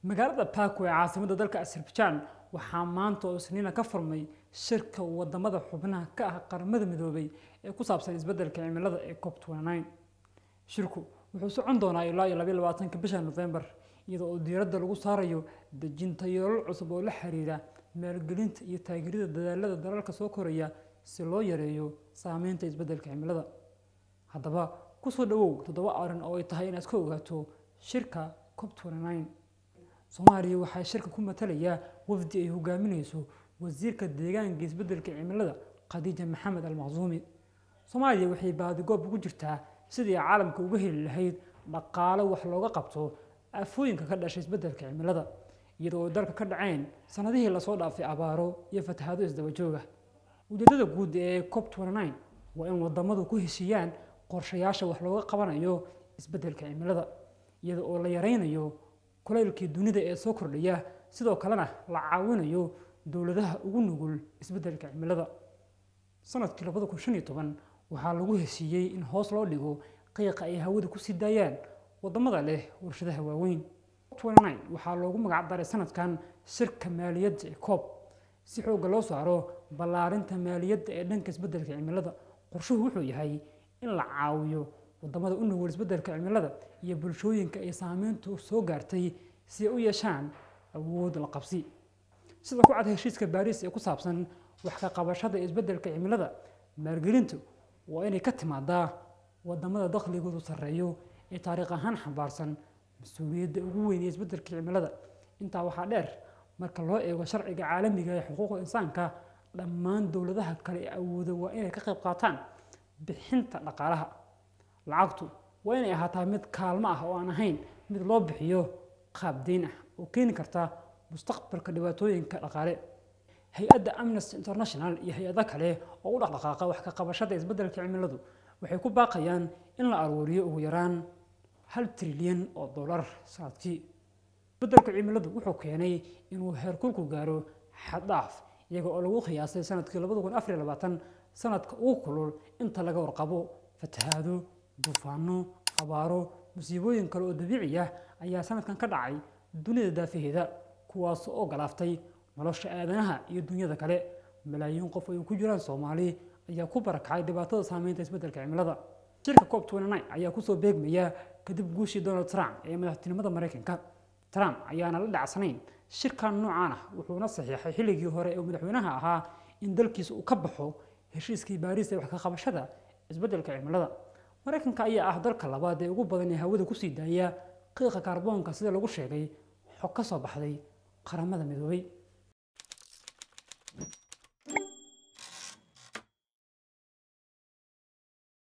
magaalada baku ee caasimadda dalka azerbaijan waxaa maanta oo isniina ka furmay shirka wadamada xubnaha ka ah qaramada midoobay ee ku saabsan isbeddelka cimilada ee cop shirku wuxuu socon doonaa ilaa iyo labayo labaatanka bisha nofembar iyadoo oo diiradda lagu saarayo dejinta yoolal cusub oo la xiriira maalgelinta iyo taageerida dadaalada dalalka soo koraya si loo yareeyo saameynta isbeddelka cimilada haddaba kusoo dhawow toddoba arrin oo ay tahay inaad ka ogaato shirka cop soomaaliya waxaa shirka ku matalayaa wafdi ay hogaaminayso wasiirka deegaanka isbeddelka cimilada khadiija maxamed almaqsuumi soomaaliya waxay baadigoob ugu jirtaa sidii caalamka uga heli lahayd dhaqaale wax looga qabto afooyinka ka dhashay isbeddelka cimilada iyadoo oo dalka ka dhaceen sanadihii lasoo dhaafay abaaro iyo fatahaado isdaba jooga ujeedada guud ee cop waa in wadamadu ku heshiiyaan qorshayaasha wax looga qabanayo isbeddelka cimilada iyada oo la yaraynayo kulaylkii dunida ee soo kordhaya sidoo kalena la caawinayo dowladaha ugu nugul isbeddelka cimilada sanadkii labada kun shan iyo toban waxaa lagu heshiiyey in hoos loo dhigo qiiqa ay hawada kusii daayaan wadamada leh warshadaha waaweyn waxaa loogu magac daray sanadkan shirka maaliyadda ee coob si xoogga loo saaro ballaarinta maaliyadda ee dhanka isbeddelka cimilada qorshuhu wuxuu yahay in la caawiyo wadamada u nugul isbeddelka cimilada iyo bulshooyinka ay saameyntu soo gaartay si ay u yeeshaan awood la qabsi sida ku cad heshiiska baariis ee ku saabsan wax ka qabashada isbeddelka cimilada maalgelintu waa inay ka timaadaa wadamada dakhligoodu sarreeyo ee taariikh ahaan xambaarsan mas-uuliyadda ugu weyn ee isbeddelka cimilada intaa waxaa dheer marka loo eego sharciga caalamiga ee xuquuqda insaanka dhammaan dowladaha kale ee awooda waa inay ka qayb qaataan bixinta dhaqaalaha lacagtu waa inay ahaataa mid kaalmo ah oo aan ahayn mid loo bixiyo qaab deyn ah oo keeni karta mustaqbalka dhibaatooyinka dhaqaale hay-adda amnesty international iyo hay-ado kale oo u dhaqdhaqaaqa wax ka qabashada isbeddelka cimiladu waxay ku baaqayaan in la aruuriyo ugu yaraan hal trilyan oo dollar sanadkii isbeddelka cimiladu wuxuu keenay inuu heerkulku gaaro xaddhaaf iyaga oo lagu qiyaasay sanadkii labada kun afar iyo labaatan sanadka ugu kulul inta laga warqabo fatahaado duufaano abaaro musiibooyin kale oo dabiici ah ayaa sanadkan ka dhacay dunida daafaheeda kuwaas oo galaaftay nolosha aadanaha iyo dunyada kale malaayiin qof ay ku jiraan soomaali ayaa ku barakacay dhibaatada saameynta isbeddelka cimilada shirka cop ayaa kusoo beegmaya kadib guushii donald trump ee madaxtinimada maraykanka trump ayaana la dhacsanayn shirkan noocaan ah wuxuuna saxiixay xilligii hore ee madaxweynaha ahaa in dalkiisa uu ka baxo heshiiskii baariis ee wax ka qabashada isbeddelka cimilada maraykanka ayaa ah dalka labaad ee ugu badan ee hawada kusii daaya qiiqa kaarboonka sida lagu sheegay xog ka soo baxday qaramada midoobay